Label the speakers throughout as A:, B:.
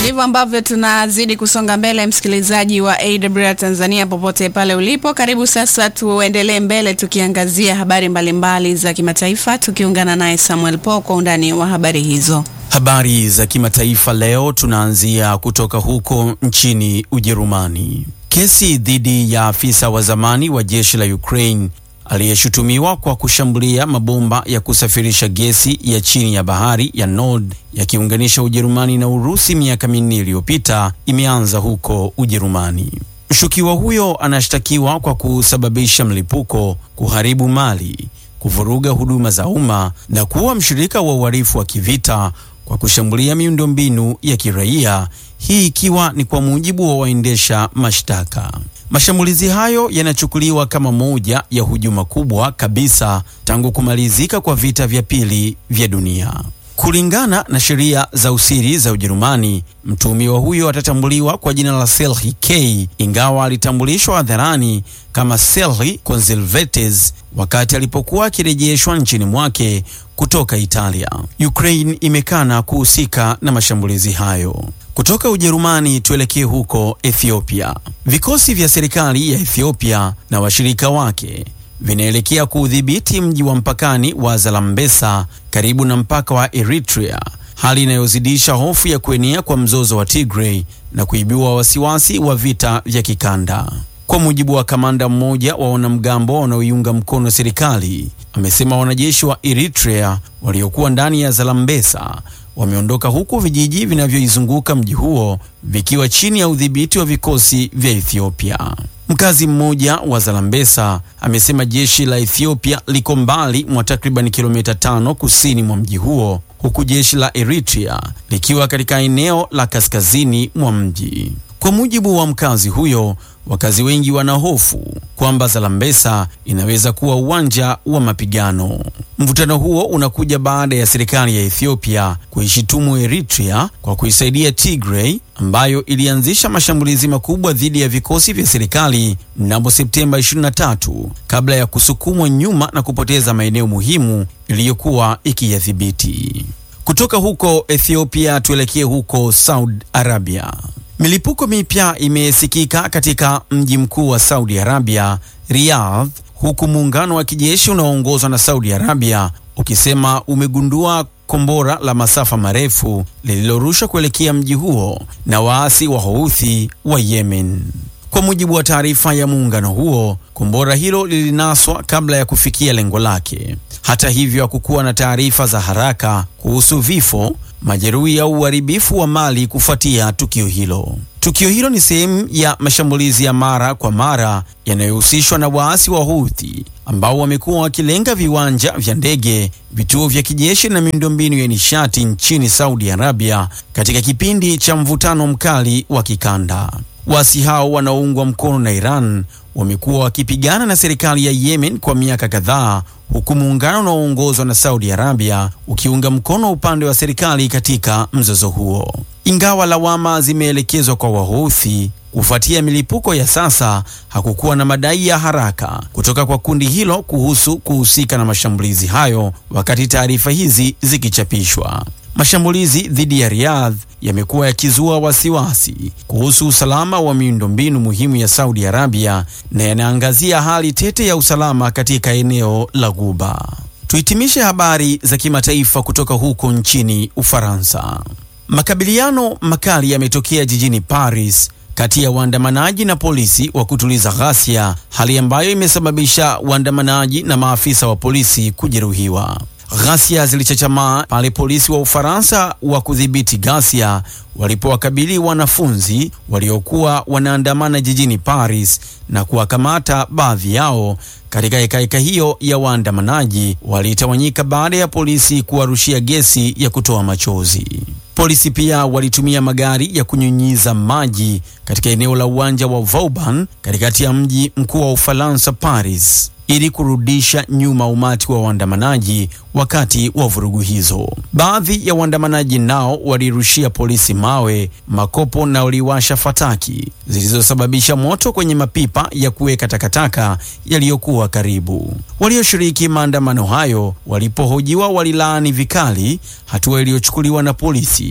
A: Ndivyo ambavyo tunazidi kusonga mbele, msikilizaji wa AWR Tanzania, popote pale ulipo, karibu sasa. Tuendelee mbele tukiangazia habari mbalimbali za kimataifa, tukiungana naye Samuel Paul kwa undani wa habari hizo.
B: Habari za kimataifa leo tunaanzia kutoka huko nchini Ujerumani. Kesi dhidi ya afisa wa zamani wa jeshi la Ukraine aliyeshutumiwa kwa kushambulia mabomba ya kusafirisha gesi ya chini ya bahari ya Nord yakiunganisha Ujerumani na Urusi miaka minne iliyopita imeanza huko Ujerumani. Mshukiwa huyo anashtakiwa kwa kusababisha mlipuko, kuharibu mali, kuvuruga huduma za umma na kuwa mshirika wa uhalifu wa kivita kwa kushambulia miundombinu ya kiraia, hii ikiwa ni kwa mujibu wa waendesha mashtaka. Mashambulizi hayo yanachukuliwa kama moja ya hujuma kubwa kabisa tangu kumalizika kwa vita vya pili vya dunia. Kulingana na sheria za usiri za Ujerumani, mtuhumiwa huyo atatambuliwa kwa jina la Selhi K, ingawa alitambulishwa hadharani kama Selhi Conservates wakati alipokuwa akirejeshwa nchini mwake kutoka Italia. Ukraine imekana kuhusika na mashambulizi hayo. Kutoka Ujerumani tuelekee huko Ethiopia. Vikosi vya serikali ya Ethiopia na washirika wake vinaelekea kuudhibiti mji wa mpakani wa Zalambesa karibu na mpaka wa Eritrea, hali inayozidisha hofu ya kuenea kwa mzozo wa Tigray na kuibua wasiwasi wa vita vya kikanda. Kwa mujibu wa kamanda mmoja wa wanamgambo wanaoiunga mkono serikali, amesema wanajeshi wa Eritrea waliokuwa ndani ya Zalambesa wameondoka huku vijiji vinavyoizunguka mji huo vikiwa chini ya udhibiti wa vikosi vya Ethiopia. Mkazi mmoja wa Zalambesa amesema jeshi la Ethiopia liko mbali mwa takriban kilomita tano kusini mwa mji huo huku jeshi la Eritrea likiwa katika eneo la kaskazini mwa mji. Kwa mujibu wa mkazi huyo, wakazi wengi wana hofu kwamba Zalambesa inaweza kuwa uwanja wa mapigano. Mvutano huo unakuja baada ya serikali ya Ethiopia kuishitumu Eritrea kwa kuisaidia Tigray ambayo ilianzisha mashambulizi makubwa dhidi ya vikosi vya serikali mnamo Septemba 23 kabla ya kusukumwa nyuma na kupoteza maeneo muhimu iliyokuwa ikiyadhibiti. Kutoka huko Ethiopia tuelekee huko Saudi Arabia. Milipuko mipya imesikika katika mji mkuu wa Saudi Arabia, Riyadh, huku muungano wa kijeshi unaoongozwa na Saudi Arabia ukisema umegundua kombora la masafa marefu lililorushwa kuelekea mji huo na waasi wa Houthi wa Yemen. Kwa mujibu wa taarifa ya muungano huo, kombora hilo lilinaswa kabla ya kufikia lengo lake. Hata hivyo, hakukuwa na taarifa za haraka kuhusu vifo, majeruhi au uharibifu wa mali kufuatia tukio hilo. Tukio hilo ni sehemu ya mashambulizi ya mara kwa mara yanayohusishwa na waasi wa Houthi ambao wamekuwa wakilenga viwanja vya ndege, vituo vya kijeshi na miundombinu ya nishati nchini Saudi Arabia katika kipindi cha mvutano mkali wa kikanda. Waasi hao wanaoungwa mkono na Iran wamekuwa wakipigana na serikali ya Yemen kwa miaka kadhaa, huku muungano unaoongozwa na Saudi Arabia ukiunga mkono upande wa serikali katika mzozo huo. Ingawa lawama zimeelekezwa kwa Wahouthi kufuatia milipuko ya sasa, hakukuwa na madai ya haraka kutoka kwa kundi hilo kuhusu kuhusika na mashambulizi hayo wakati taarifa hizi zikichapishwa. Mashambulizi dhidi ya Riyadh yamekuwa yakizua wasiwasi kuhusu usalama wa miundombinu muhimu ya Saudi Arabia na yanaangazia hali tete ya usalama katika eneo la Ghuba. Tuhitimishe habari za kimataifa kutoka huko nchini Ufaransa. Makabiliano makali yametokea jijini Paris kati ya waandamanaji na polisi wa kutuliza ghasia, hali ambayo imesababisha waandamanaji na maafisa wa polisi kujeruhiwa. Ghasia zilichachamaa pale polisi wa Ufaransa wa kudhibiti ghasia walipowakabili wanafunzi waliokuwa wanaandamana jijini Paris na kuwakamata baadhi yao. Katika hekaheka hiyo ya waandamanaji walitawanyika baada ya polisi kuwarushia gesi ya kutoa machozi. Polisi pia walitumia magari ya kunyunyiza maji katika eneo la uwanja wa Vauban katikati ya mji mkuu wa Ufaransa, Paris, ili kurudisha nyuma umati wa waandamanaji wakati wa vurugu hizo. Baadhi ya waandamanaji nao walirushia polisi mawe, makopo na waliwasha fataki zilizosababisha moto kwenye mapipa ya kuweka takataka yaliyokuwa karibu. Walioshiriki maandamano hayo walipohojiwa walilaani vikali hatua iliyochukuliwa na polisi,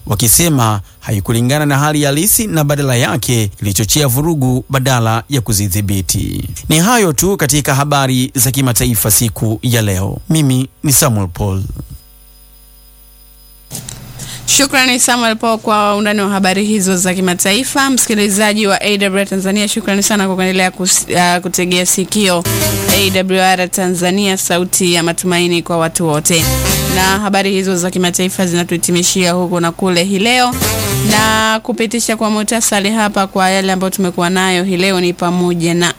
B: wakisema haikulingana na hali halisi na badala yake ilichochea vurugu badala ya kuzidhibiti. Ni hayo tu katika habari za kimataifa siku ya leo. Mimi ni Samuel Paul.
A: Shukrani Samuel Paul kwa undani wa habari hizo za kimataifa. Msikilizaji wa AWR Tanzania, shukrani sana kwa kuendelea uh, kutegea sikio AWR Tanzania, sauti ya matumaini kwa watu wote. Na habari hizo za kimataifa zinatuhitimishia huku na kule hii leo, na kupitisha kwa muhtasari hapa kwa yale ambayo tumekuwa nayo hii leo ni pamoja na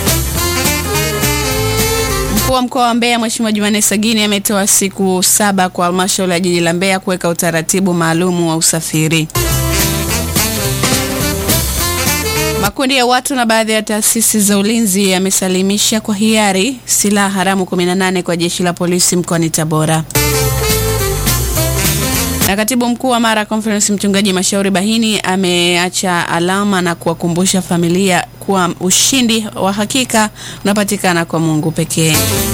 A: Mkuu wa mkoa wa Mbeya Mheshimiwa Jumanne Sagini ametoa siku saba kwa halmashauri ya jiji la Mbeya kuweka utaratibu maalumu wa usafiri. Makundi ya watu na baadhi ya taasisi za ulinzi yamesalimisha kwa hiari silaha haramu 18 kwa jeshi la polisi mkoani Tabora. Na katibu mkuu wa Mara Conference Mchungaji Mashauri Bahini ameacha alama na kuwakumbusha familia kuwa ushindi wa hakika unapatikana kwa Mungu pekee.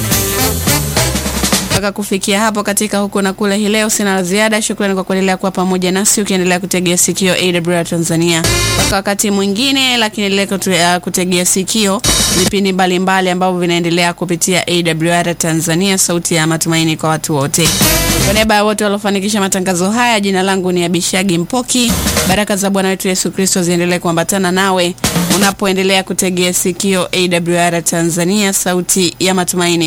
A: Mpaka kufikia hapo katika huko na kule hii leo, sina la ziada. Shukrani kwa kuendelea kuwa pamoja nasi ukiendelea kutegea sikio AWR Tanzania mpaka wakati mwingine, lakini endelea kutegea sikio vipindi mbalimbali ambavyo vinaendelea kupitia AWR Tanzania, sauti ya matumaini kwa watu wote. Kwa niaba ya wote waliofanikisha matangazo haya, jina langu ni Abishagi Mpoki. Baraka za Bwana wetu Yesu Kristo ziendelee kuambatana nawe unapoendelea kutegea sikio AWR Tanzania, sauti ya matumaini